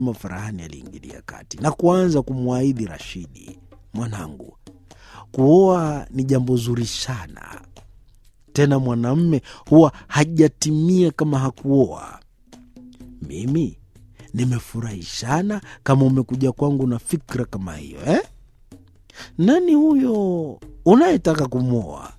Farahani aliingilia kati na kuanza kumwaidhi Rashidi, mwanangu, kuoa ni jambo zuri sana, tena mwanamme huwa hajatimia kama hakuoa. Mimi nimefurahi sana kama umekuja kwangu na fikra kama hiyo eh? Nani huyo unayetaka kumwoa?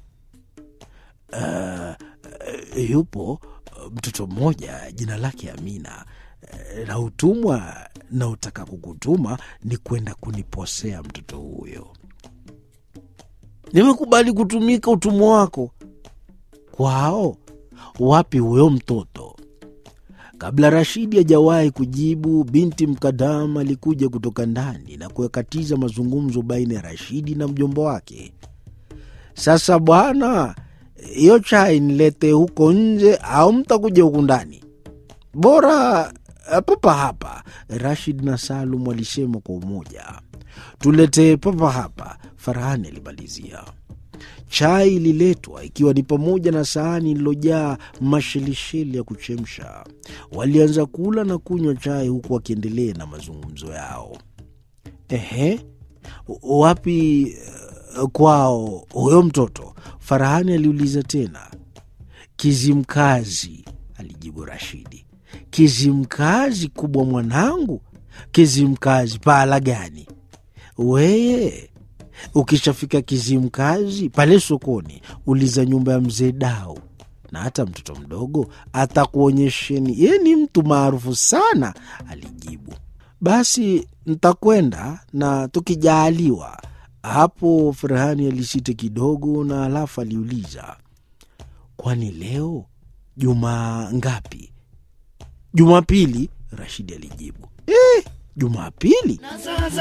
Uh, yupo mtoto mmoja jina lake Amina na utumwa na utaka kukutuma ni kwenda kuniposea mtoto huyo. Nimekubali kutumika utumwa wako kwao. Wapi huyo mtoto? Kabla Rashidi hajawahi kujibu, binti Mkadam alikuja kutoka ndani na kuyakatiza mazungumzo baina ya Rashidi na mjomba wake. Sasa bwana, hiyo chai nilete huko nje au mtakuja huku ndani? Bora papa hapa, Rashid na Salum walisema kwa umoja. Tuletee papa hapa, Farahani alimalizia. Chai ililetwa ikiwa ni pamoja na sahani ililojaa mashelisheli ya kuchemsha. Walianza kula na kunywa chai huku wakiendelea na mazungumzo yao. Ehe, wapi kwao huyo mtoto? Farahani aliuliza tena. Kizimkazi, alijibu Rashidi. Kizimkazi kubwa mwanangu? Kizimkazi pahala gani? Weye ukishafika Kizimkazi pale sokoni, uliza nyumba ya mzee Dau, na hata mtoto mdogo atakuonyesheni. Yeye ni mtu maarufu sana, alijibu. Basi ntakwenda na tukijaaliwa. Hapo Farahani alisita kidogo, na halafu aliuliza, kwani leo juma ngapi? Jumapili, Rashidi alijibu. Eh, Jumapili?